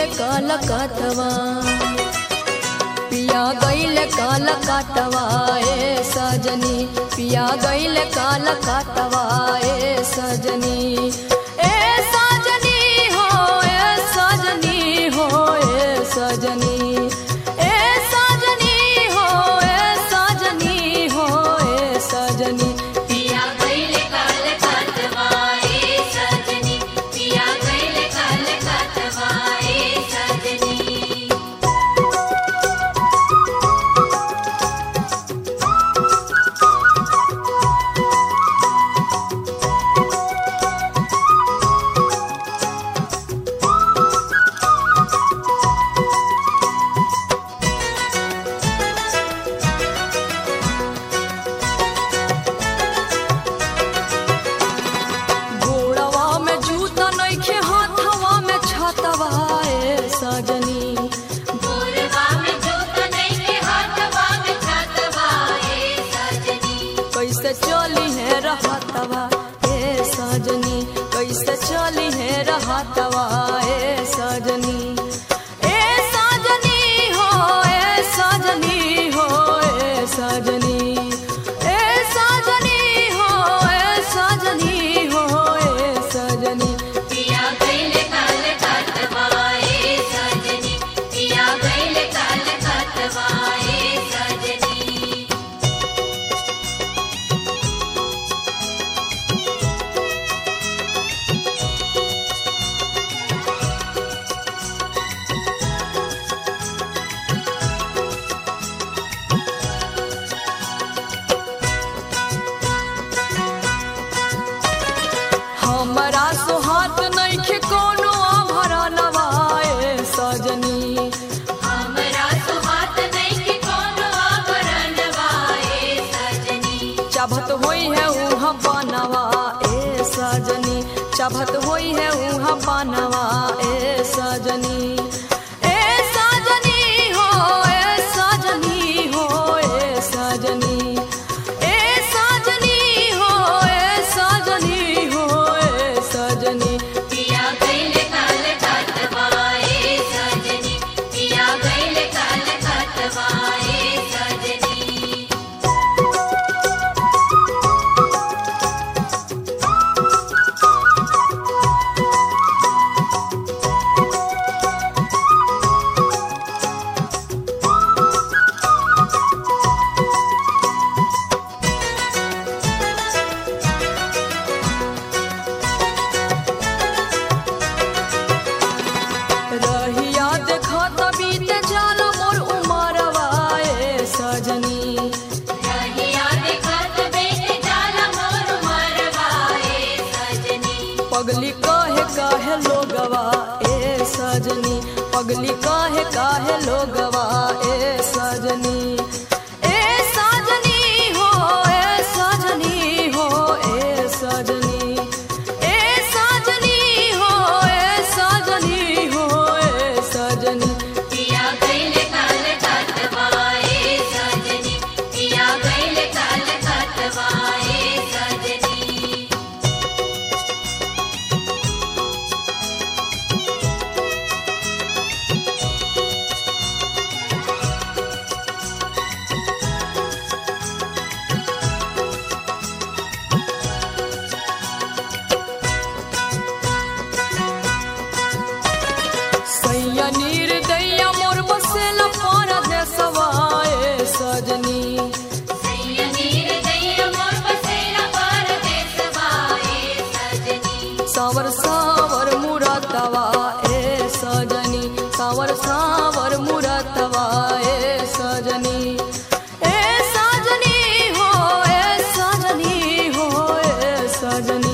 काल कातवा पिया गईल काल कातवा ए सजनी पिया गईल काल कातवा ए सजनी ए सजनी हो ए सजनी हो ए सजनी ए सजनी हो ए सजनी हो ए सजनी पिया गईल काल कातवाए सजनी पिया गईल काल कातवाए सजनी गोड़वा में जूता नइखे हाथवा में छतवा ए सजनी पूर्वा में जोत नहीं के हाथवा में छतवाए सजनी कैसे चली है रहतवा ए सजनी कैसे चली है रहतवा ए सजनी ए सजनी हो ए सजनी हो ए सजनी ए सजनी हो ए सजनी हो ए सजनी पिया गईल काल कातवाए सजनी पिया गईल काल कातवाए सजनी हमरा सोहात नइखे कोनो आभरणवा ए सजनी हमरा सुहात नहीं के कोनो आभरणवाए सजनी चाभत होई है उहाँ बनवा ए सजनी चाभत होई है उहाँ बनवा ए सजनी ए सजनी हो ए सजनी हो ए सजनी ए सजनी हो ए सजनी हो ए सजनी पिया गईल काल कातवाए सजनी पिया गईल काल कातवाए सजनी रहिया देखत बीत जाल मोर उमरवा ए सजनी रहिया देखत बेट जाला मोर मरवाए सजनी पगली काहे काहे लोगवा ए सजनी पगली काहे काहे लोगवा ए सजनी ए सजनी हो ए सजनी हो ए सजनी ए सजनी हो ए सजनी हो ए सजनी पिया गईल काल कातवाए सजनी पिया गईल काल कातवाए सजनी सैया नीर दैया मोर बसेला पारा देसवा ए सजनी सैयनीर दैया मोर बसेला परदेसवाए सजनी सावर सावर मुरतवा ए सजनी सावर सावर मुरतवा ए सजनी ए सजनी हो ए सजनी हो ए सजनी